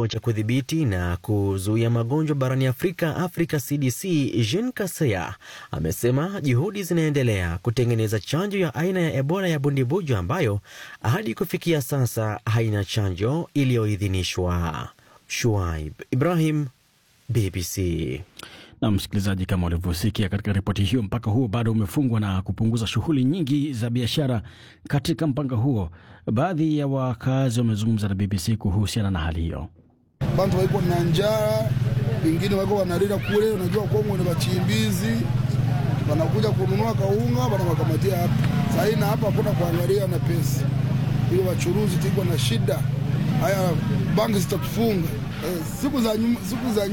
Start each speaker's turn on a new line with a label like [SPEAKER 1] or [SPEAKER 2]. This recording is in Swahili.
[SPEAKER 1] kituo cha kudhibiti na kuzuia magonjwa barani Afrika, Africa CDC, Jean Kaseya amesema juhudi zinaendelea kutengeneza chanjo ya aina ya Ebola ya bundibujo ambayo hadi kufikia sasa haina chanjo iliyoidhinishwa. Shuaib Ibrahim, BBC.
[SPEAKER 2] Na msikilizaji, kama ulivyosikia katika ripoti hiyo, mpaka huo bado umefungwa na kupunguza shughuli nyingi za biashara katika mpaka huo. Baadhi ya wakazi wamezungumza na BBC kuhusiana na hali hiyo.
[SPEAKER 3] bantu waiko na njaa, wengine wako wanalila kule. Unajua Kongo ni wachimbizi, wanakuja kununua kaunga, wanawakamatia hapa sahii, na hapa hakuna kuangalia na pesa, ili wachuruzi tiko na shida. Haya, banki zitatufunga eh, siku za nyuma, siku za